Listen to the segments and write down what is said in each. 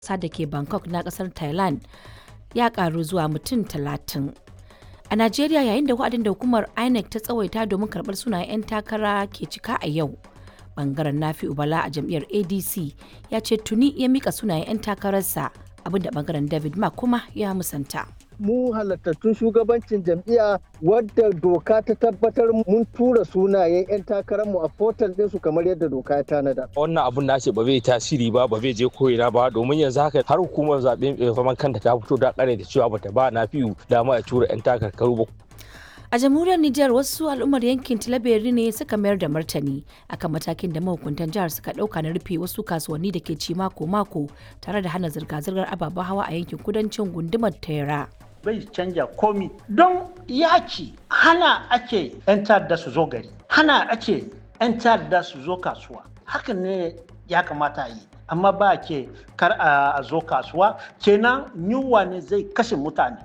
ƙasa da ke Bangkok na ƙasar Thailand ya ƙaru zuwa mutum talatin. A Najeriya yayin da wa'adin da hukumar INEC ta tsawaita domin karɓar sunayen 'yan takara ke cika a yau. Bangaren Nafi'u Bala a jam'iyyar ADC ya ce tuni ya mika sunayen 'yan takararsa abinda bangaren David Mark kuma ya musanta. mu halattattun shugabancin jam'iyya wadda doka ta tabbatar mun tura sunayen 'yan takararmu a portal ɗinsu kamar yadda doka ya tanada. Wannan abun na ce ba zai tasiri ba ba zai je koyina ba domin yanzu haka har hukumar zaɓe mai zaman kanta ta fito da ƙare da cewa bata ba na fiyu dama ya tura 'yan takarkaru ba. A jamhuriyar Nijar wasu al'ummar yankin Tilaberi ne suka mayar da martani akan matakin da mahukuntan jihar suka ɗauka na rufe wasu kasuwanni da ke ci mako-mako tare da hana zirga-zirgar ababen hawa a yankin kudancin gundumar Tera. bai canja komi don yaki hana ake 'yan ta'adda su zo gari hana ake 'yan ta'adda su zo kasuwa hakan ne ya kamata yi amma ba ke kar a zo kasuwa kenan yunwa ne zai kashe mutane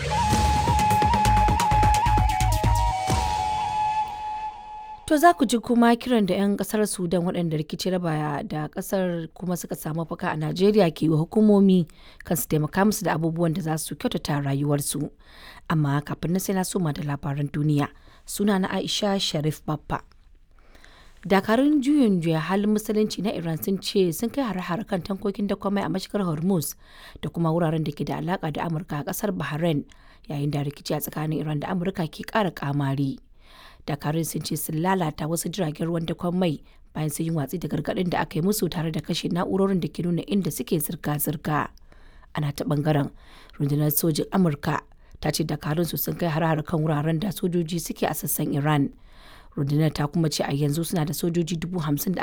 To za ku ji kuma kiran da 'yan kasar Sudan waɗanda rikici raba da kasar kuma suka samu faka a Najeriya ke wa hukumomi kan su taimaka musu da abubuwan da za su kyautata rayuwarsu. Amma kafin na sai na soma da labaran duniya suna na Aisha Sharif Baffa. Dakarun juyin juya halin musulunci na Iran sun ce sun kai hare-hare kan tankokin dakwamai a mashigar Hormuz da kuma wuraren da ke da alaka da Amurka a kasar Bahrain yayin da rikici a tsakanin Iran da Amurka ke ƙara kamari. dakarun sun ce sun lalata wasu jiragen ruwan dakon mai bayan sun yi watsi da gargaɗin da aka yi musu tare da kashe na'urorin da ke nuna inda suke zirga-zirga ana ta bangaren rundunar sojin amurka ta ce dakarun su sun kai har kan wuraren da sojoji suke a sassan iran rundunar ta kuma ce a yanzu suna da sojoji dubu hamsin da